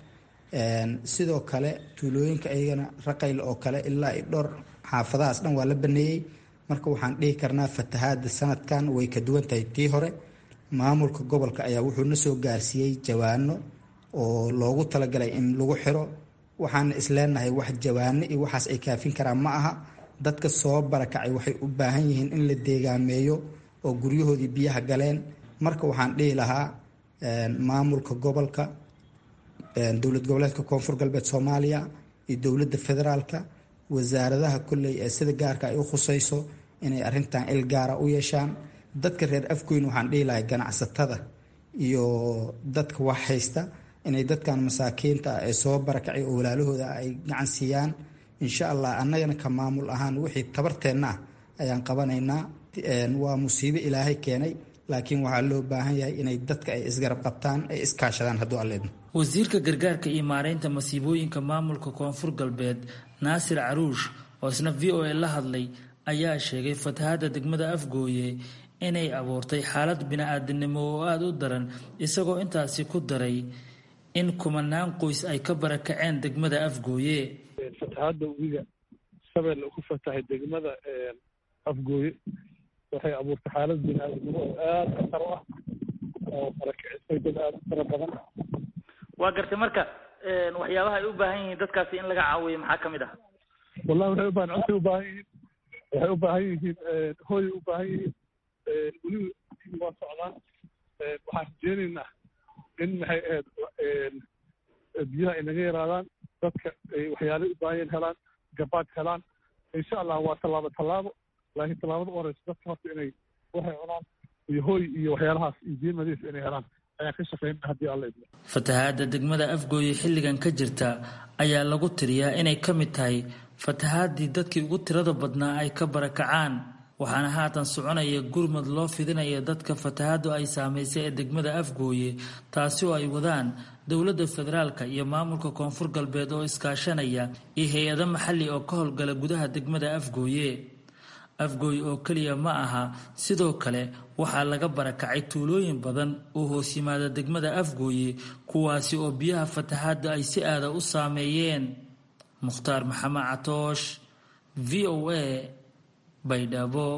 sidoo kale tuulooyinka iyagana raqayl oo kale ilaa i dhowr xaafadahaas dhan waa la baneeyey marka waxaan dhihi karnaa fatahaada sanadkan way ka duwan tahay tii hore maamulka gobolka ayaa wuxuu na soo gaarsiiyey jawaano oo loogu talagalay in lagu xiro waxaana isleenahay wax jawaano iyo waxaas ay kaafin karaan ma aha dadka soo barakacay waxay u baahan yihiin in la deegaameeyo oo guryahoodii biyaha galeen marka waxaan dhihi lahaa maamulka gobolka dowlad goboleedka koonfur galbeed soomaaliya iyo dowladda federaalka wasaaradaha kolley ee sida gaarka ay u khusayso inay arintan il gaara u yeeshaan dadka reer afgoyn waxaan dhihi lahay ganacsatada iyo dadka wax haysta inay dadkan masaakiinta ah ee soo barakacay oo walaalahooda ay gacan siiyaan insha allah annagana ka maamul ahaan wixii tabarteenna ah ayaan qabanaynaa waa musiibo ilaahay keenay laakiin waxaa loo baahan yahay inay dadka ay isgarab qabtaan ay iskaashadaan hadduu alleedno wasiirka gargaarka iyo maareynta masiibooyinka maamulka koonfur galbeed naasir caruush oo isna v o a la hadlay ayaa sheegay fatahaadda degmada afgooye inay abuurtay xaalad bini-aadinimo oo aada u daran isagoo intaasi ku daray in kumanaan qoys ay ka barakaceen degmada afgooye fatahaadda webiga shabeelle ku fatahay degmada afgooye waxay abuurtay xaalad bini-aadinimo oo aada khatar u ah oo barakicisay dad aada u fara badan waa gartay marka waxyaabaha ay u baahan yihiin dadkaasi in laga caawiyo maxaa ka mid ah wallahi waxay ubaahan cuntay u baahan yihiin waxay u baahan yihiin hooyay u baahan yihiin weliba waa socdaan waxaan rajeynaynaa in maxay ahayd biyaha ay naga yaraadaan dadka ay waxyaalay u baahan yihiin helaan gabaad helaan insha allah waa tallaabo tallaabo laakiin tallaabada u horeysa dadka horta inay waxay cunaan iyo hooy iyo waxyaalahaas iyo biyo nadiif inay helaan ayaan ka shaqeynaa haddii alla idmo fatahaadda degmada afgooye xilligan ka jirta ayaa lagu tiriyaa inay ka mid tahay fatahaadii dadkii ugu tirada badnaa ay ka barakacaan waxaana haatan soconaya gurmad loo fidinaya dadka fatahaaddu ay saamaysay ee degmada afgooye taasi oo ay wadaan dowladda federaalka iyo maamulka koonfur galbeed oo iskaashanaya iyo hay-ado maxalli oo ka howlgala gudaha degmada afgooye afgooy oo keliya ma aha sidoo kale waxaa laga barakacay tuulooyin badan oo hoos yimaada degmada afgooye kuwaasi oo biyaha fatahaadda ay si aada u saameeyeen mukhtaar maxamed catoosh v o a baydhabo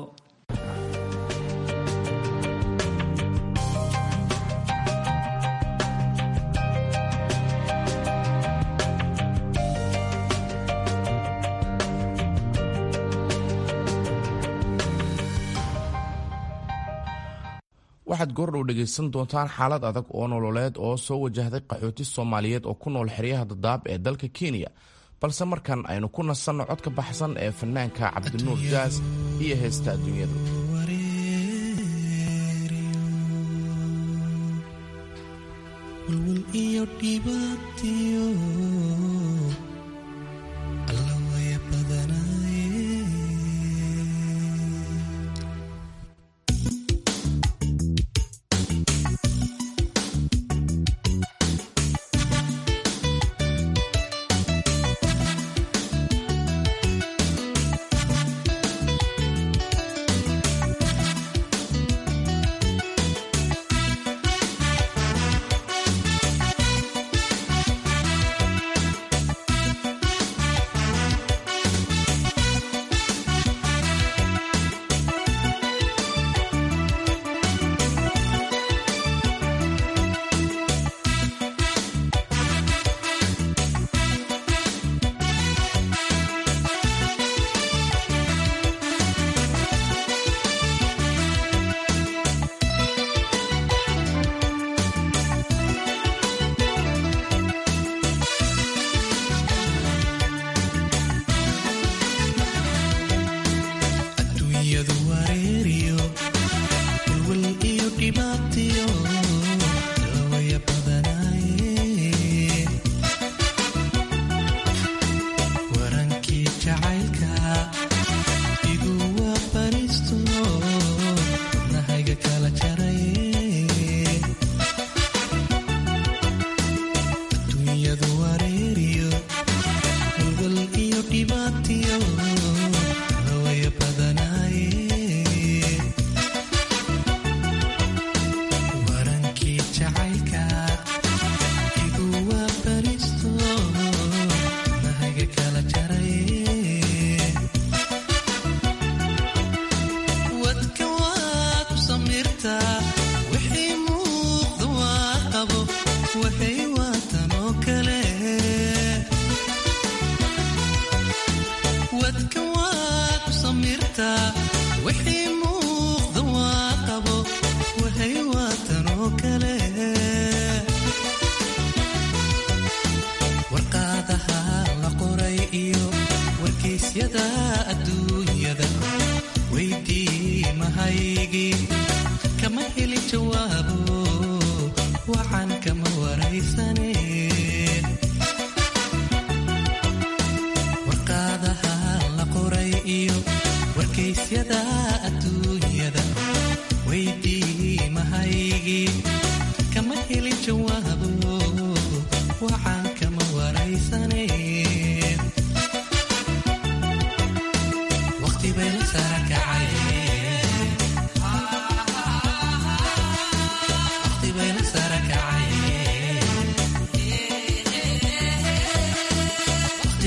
waxaad goordhow dhegaysan doontaan xaalad adag oo nololeed oo soo wajahday qaxooti soomaaliyeed oo ku nool xeryaha dadaab ee dalka kenya balse markan aynu ku nasanno codka baxsan ee fanaanka cabdinuur jaas iyo heesta adduunyadu Thank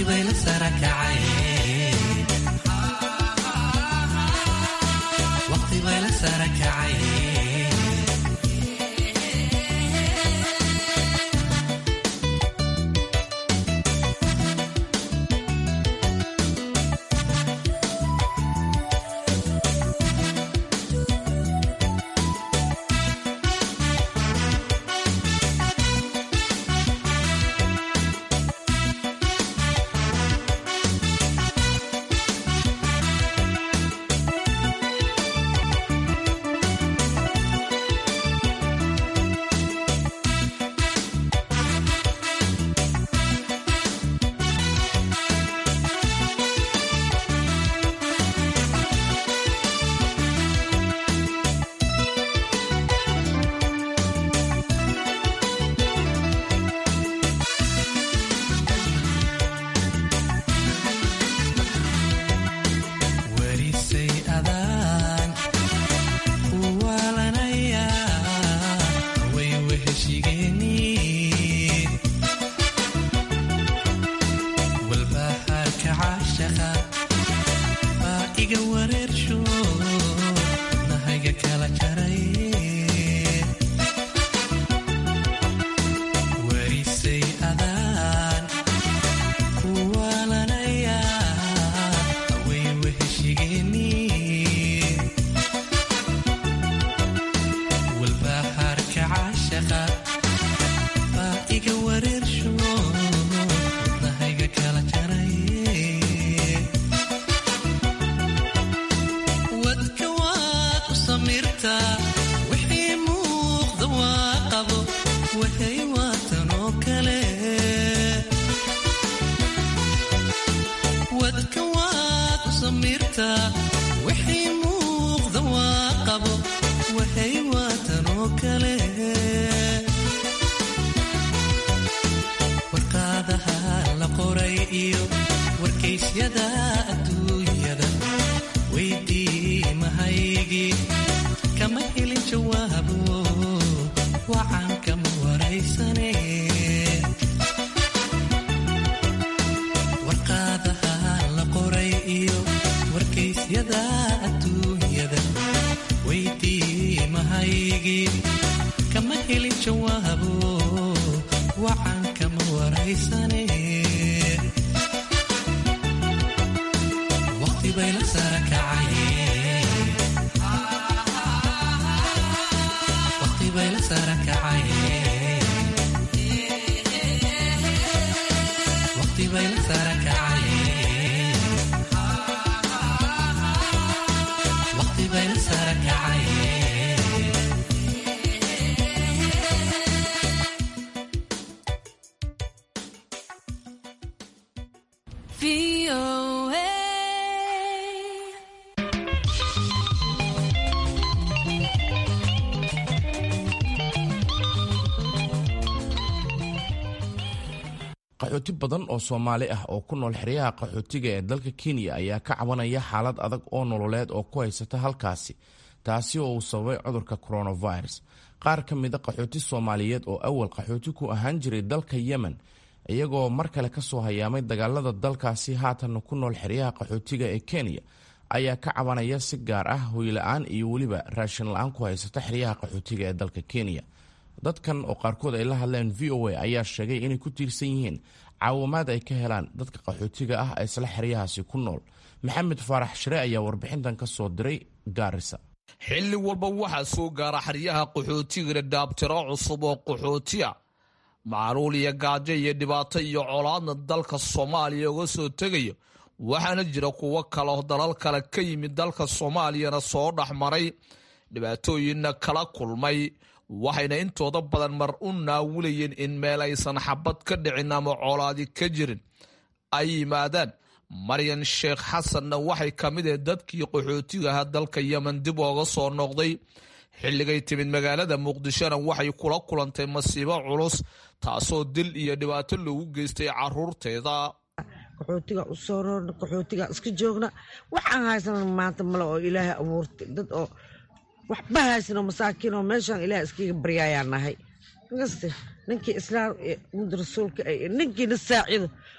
qaxooti badan oo soomaali ah oo ku nool xeryaha qaxootiga ee dalka kenya ayaa ka cabanaya xaalad adag oo nololeed oo ku haysata halkaasi taasi oo uu sababay cudurka coronavirus qaar ka mida qaxooti soomaaliyeed oo awal qaxooti ku ahaan jiray dalka yemen iyagoo mar kale ka soo hayaamay dagaalada dalkaasi haatanna ku nool xeryaha qaxootiga ee kenya ayaa ka cabanaya si gaar ah hoyla-aan iyo weliba raashin la-aan ku haysata xeryaha qaxootiga ee dalka kenya dadkan oo qaarkood ay la hadleen v o a ayaa sheegay inay ku tiirsan yihiin caawimaad ay ka helaan dadka qaxootiga ah ee isla xeryahaasi ku nool maxamed faarax shire ayaa warbixintan ka soo diray gaarisa xilli walba waxaa soo gaara xeryaha qaxootigana dhaabtiro cusub oo qaxootiya macluul iyo gaajo iyo dhibaato iyo colaadna dalka soomaaliya uga soo tegayo waxaana jira kuwo kaleo dalal kale ka yimid dalka soomaaliyana soo dhexmaray dhibaatooyinna kala kulmay waxayna intooda badan mar u naawulayeen in meel aysan xabad ka dhicin ama colaadi ka jirin ay yimaadaan maryan sheekh xasanna waxay ka mid ahayd dadkii qaxootiga ahaa dalka yemen dib ooga soo noqday xilligay timid magaalada muqdishona waxay kula kulantay masiibo culus taasoo dil iyo dhibaato loogu geystay caruurteeda qaxootiga u soo roorna qaxootiga iska joogna waxaan haysana maanta male oo ilaahay abuurtay dad oo waxba haysano masaakiin oo meeshaan ilaah iskaga baryaayaa nahay inkaste ninkii islaam mud rasuulka ay ninkiina saacido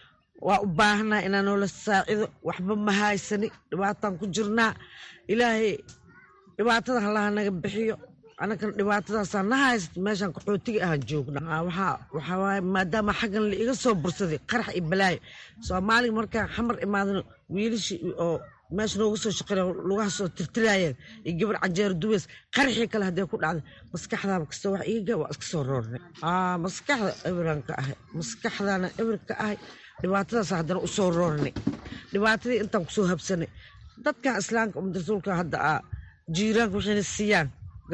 waa u baahanaa inaa noola saacido waxba ma haysani dhibaataan ku jirnaa ilaahay dhibaatada halaha naga bixiyo anagana dhibaatadaasaa na haysato meeshaan qaxootiga ahaan joogna waxaa waaye maadaama xaggan la iga soo bursaday qarax iyo balaayo soomaaliga markaan xamar imaadano wiilashii oo meesha nooga soo shaqeeya lugaha soo tirtiraayeen iyo gabar canjeero dubeys qaraxii kale haddee ku dhacday maskaxdaaba kastoo wax iiga waa iska soo roornay maskaxda ebiran ka ahay maskaxdana ebir ka ahay dhibaatadaas haddana u soo roornay dhibaatadii intaan kusoo habsanay dadkan islaamka umad rasuulka hadda a jiiraanka waxayna siiyaan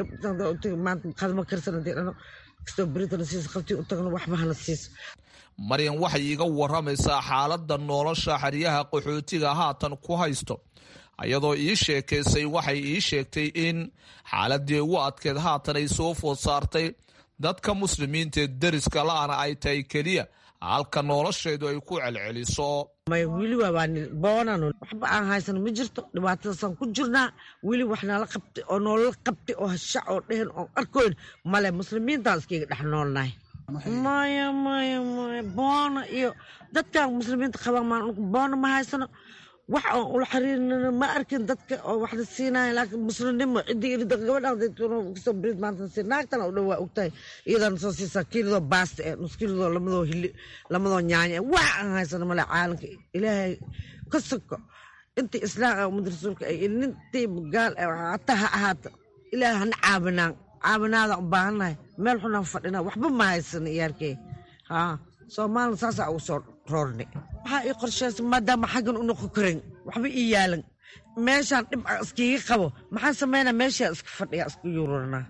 maanta qadma karsan hadii dhano kastoo beritana siiso qabtii u tagno waxba hana siiso maryan waxay iiga waramaysaa xaaladda nolosha xeryaha qaxootiga haatan ku haysto iyadoo ii sheekaysay waxay ii sheegtay in xaaladii ugu adkeed haatan ay soo food saartay dadka muslimiintaee deriska la-ana ay tahay keliya halka nolosheedu ay ku celceliso maya weli waabaan boonan waxba aan haysano ma jirto dhibaatadaasaan ku jirnaa weli wax nala qabtay oo noolala qabtay oo hashac oo dhehen oo arkoyn male muslimiintaan iskayga dhex noolnahay maya maya maya boona iyo dadkan muslimiinta qabaan maan boona ma haysano wax oon ula xiriirnana ma arkin dadka oo waxna siinaya laakiin muslimnimo ciddii irida gabadhaasoo brid maanta si naagtana u dhow waa ogtahay iyadana soo siisaa kiilidoo baasta eh nus kiilidoo lamadoo hili lamadoo nyaanya eh wax aan haysano male caalamka ilaahay ka soko intii islaam ah umad rasuulka ay nintii gaal hataa ha ahaata ilaahay hana caabinaan caabinaada u baahannahay meel xunaan fadhina waxba ma haysano iyaarkee haa soomaalina saasaa ugu soo roornay waxaa ii qorsheysa maadaama xaggan u noqon karin waxba ii yaalan meeshaan dhib a iskiiga qabo maxaan sameynaa meeshaa iska fadhiya iska yuuranaa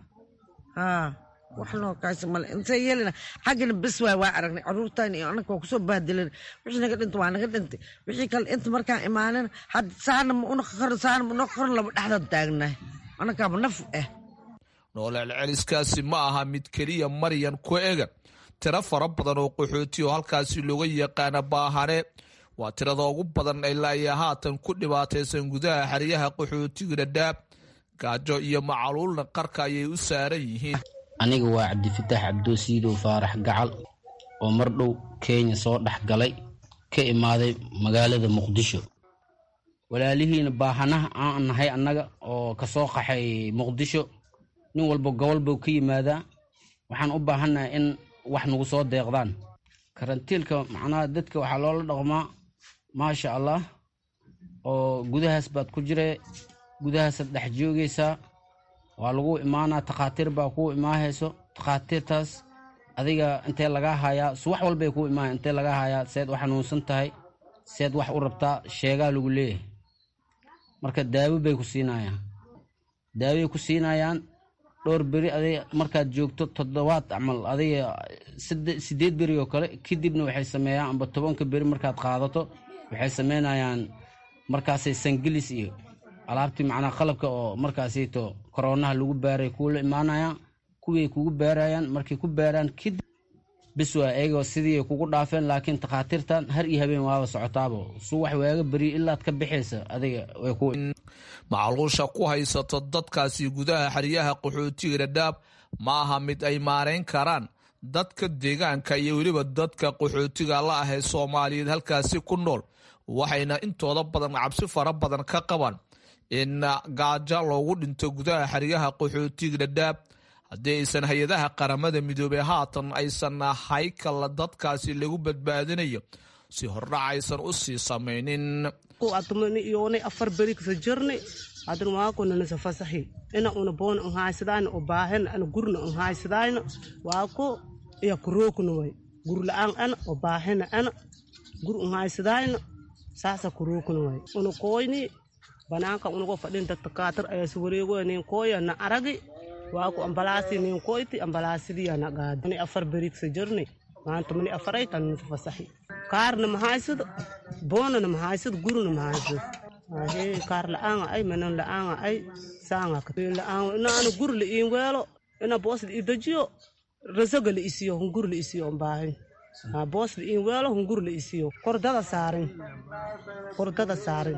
haa wax noo kaaysa male intee yeelina xaggana bes waay waa aragnay caruurtan iyo anaka waa kusoo baadilan wixii naga dhintay waa naga dhintay wixii kale inta markaan imaanin had saana ma unoqon karin saana ma unoqon karin laba dhexdaad taagnahay anakaaba naf ah noolelceliskaasi ma aha mid keliya maryan ku ega tiro fara badan oo qaxooti oo halkaasi looga yaqaana baahane waa tirada ugu badan ilaa iyo haatan ku dhibaataysan gudaha xeryaha qaxootiga dhadhaab gaajo iyo macaluulna qarka ayay u saaran yihiin aniga waa cabdifitaax cabdoosiidow faarax gacal oo mar dhow kenya soo dhex galay ka imaaday magaalada muqdisho walaalihiina baahanaha aan nahay annaga oo kasoo qaxay muqdisho nin walba gobol buu ka yimaadaa waxaan u baahannahay in wax nagu soo deeqdaan karantiilka macnaha dadka waxaa loola dhaqmaa maasha allah oo gudahaas baad ku jire gudahaasaad dhex joogaysaa waa lagu imaanaa takhaatiir baa kuu imaahayso takhaatiirtaas adiga intee lagaa hayaa suwax walbay kuu imaaya intee lagaa hayaa seed u xanuunsan tahay seed wax u rabtaa sheegaa lagu leeyahay marka daawo bay ku siinayaan daaway ku siinayaan dhowr beri adig markaad joogto toddobaad camal adiga sideed beri oo kale kadibna waxay sameeyaan amba tobanka beri markaad qaadato waxay sameynayaan markaasay sangelis iyo alaabtii macnaa qalabka oo markaasito koroonaha lagu baaray kuula imaanayaan kuwii kugu baarayaan markay ku baaraan kadib bis waa eegoo sidii kugu dhaafeen laakiin takhaatiirtan har iyo habeen waaba socotaabo suu wax waaga beriyo ilaad ka bixaysa adiga way ku macluusha ku haysato dadkaasi gudaha xeryaha qaxootiga dhadhaab ma aha mid ay maarayn karaan dadka deegaanka iyo weliba dadka qaxootiga la ah ee soomaaliyeed halkaasi ku nool waxayna intooda badan cabsi fara badan ka qabaan in gaajo loogu dhinto gudaha xeryaha qaxootiga dhadhaab haddii aysan hay-adaha qaramada midoobey haatan aysan haykala dadkaasi lagu badbaadinayo si hordhac aysan u sii samaynin atumani iyonay afar beri kasa jirni hadana waako nanasa fasahi ina una boona an haysadayna o baahen ana gurna an haysadayna waako iya kurookna way gur la-aan ana o baahena ana gur an haysadayna saasa kurookna way una koyni banaanka unago fadhin dadka kaatar ayas wareego nin koya na aragi waako ambalaasi nin koyti ambalaasidiyana gaadi afar beri kasa jirni maanta mani afaray tan nasa fasahi kaarna mahaysado boonana mahaysado gurina mahaysado ahe kaar la-aanga ay manan la-aanga ay saanga la-aanga inaana gur la iin weelo ina boos la idajiyo rasaga la isiyo hungur la isiyo baahin boos la iin weelo hungur la isiyo kordada saarin kordada saarin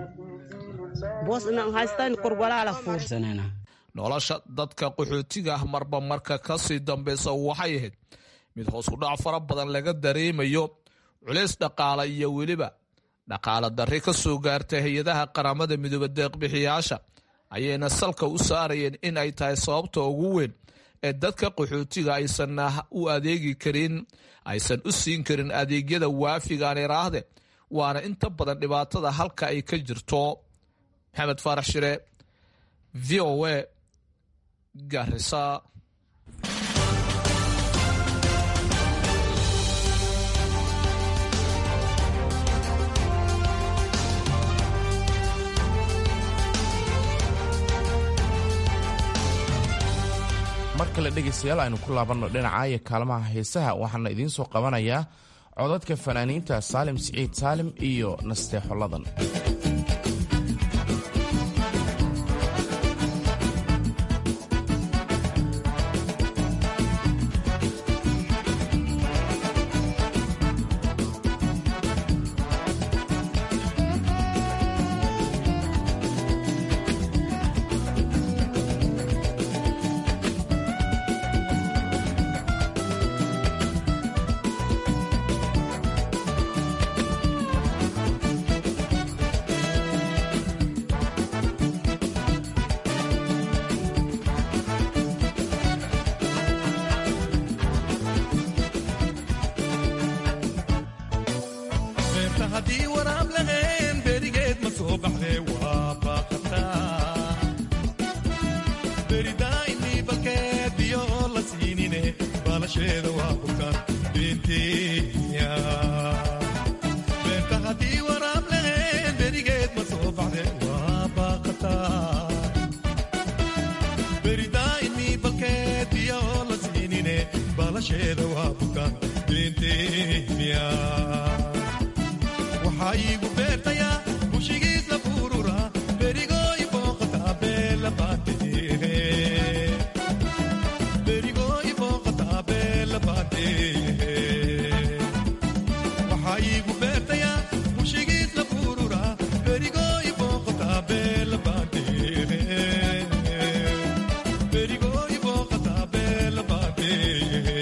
boos inaan haystaan kor walaala fuur nolosha dadka qaxootiga ah marba marka kasii dambeysa waxay ahayd mid hoos u dhac fara badan laga dareemayo culays dhaqaale iyo weliba dhaqaale darri ka soo gaartay hay-adaha qaramada midooba deeqbixiyaasha ayayna salka u saarayeen in ay tahay sababta ugu weyn ee dadka qaxootiga aysan u adeegi karin aysan u siin karin adeegyada waafigaan iraahde waana inta badan dhibaatada halka ay ka jirto maxamed faarax shire v o a garisa mar kale dhegaystayaal aynu ku laabanno dhinaca iyo kaalmaha heesaha waxaana idiin soo qabanayaa codadka fanaaniinta saalim siciid saalim iyo nasteexoladan haddii waraab lahayn berigeed ma soo baxdee waa baaqataa beridaainii balkeed biyo la siinine baalasheeda waa bukaan beentenya beerta haddii waraab lahayn berigeed ma soo baxdee waa baaqataa beridaainii balkeed biyo la siinine baalasheeda waa bukaan beentenya waxaa iigu beertayaa bushigiis la furura berigooy booqataa beela baanteehe berigooy booqataa beela baanteehe waxaa iigu beertayaa bushigiis la furura berigooy booqataa beela baanteehe berigooy booqataa beela baanteehe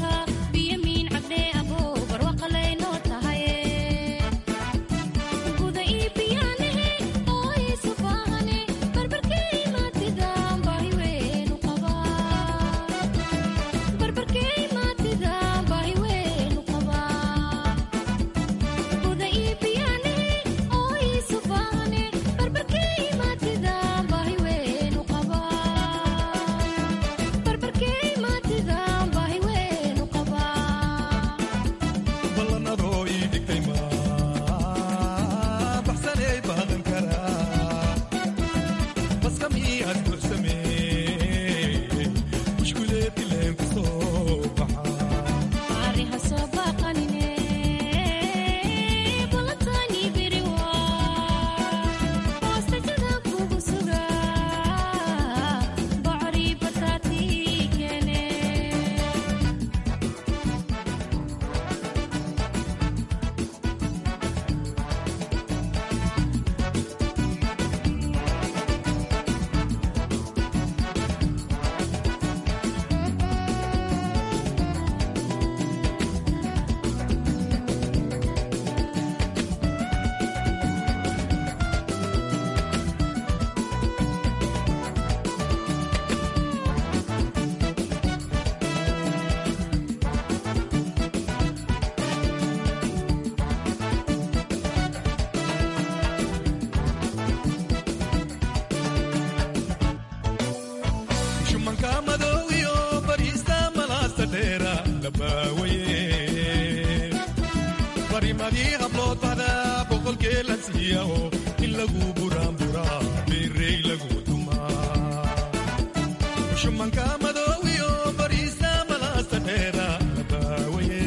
Guud barimadii hablood bada boqolkee la siiyaho in lagu buraanburaa beerey lagu tumaa shumanka madoowiyo bariisa malaasta dheera labaawaye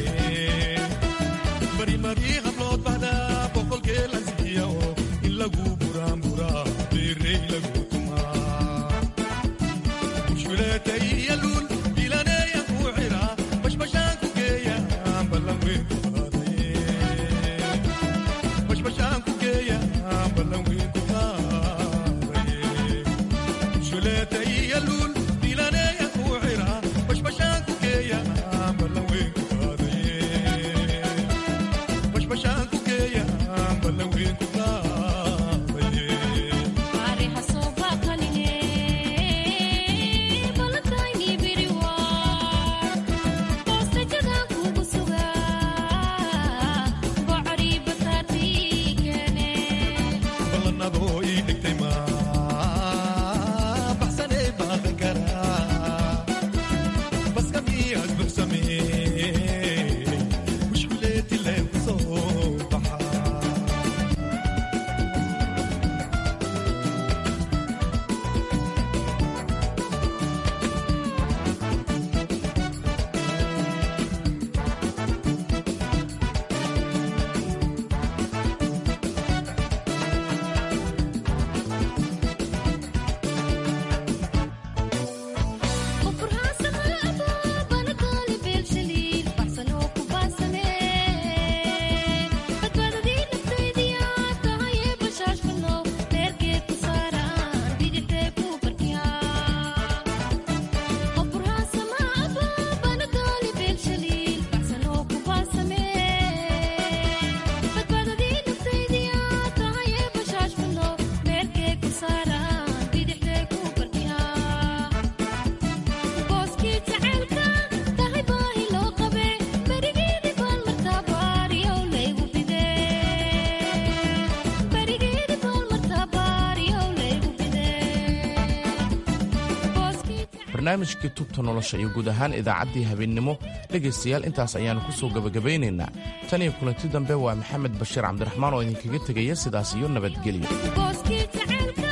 barimadii hablood bada boqolkee la siiyaho in lagu buraanburaa beerey lagu tumaa bushuleetay iyo luul ilaneeya ku xira bashbashaan ku geeya ballan weyn ku qaadaye bashbashaan ku geeya ballan weyn ku qaadaye bushuleetay iyo luul ilaneeya ku xira bashbashaan ku geeya ballan weyn ku qaadaye bashbashaan ku geeya ballan weyn ku qaadaye ballanadoo ii dhigtay ma baxsanay baaqan karaa baska miyaad buxsamee mushkuleeti leen ku soo baxaa barnaamijkii tubta nolosha iyo guud ahaan idaacaddii habeennimo dhegaystayaal intaas ayaannu ku soo gebagabaynaynaa tan iyo kulanti dambe waa maxamed bashiir cabdiraxmaan oo idinkaga tegaya sidaas iyo nabadgelyo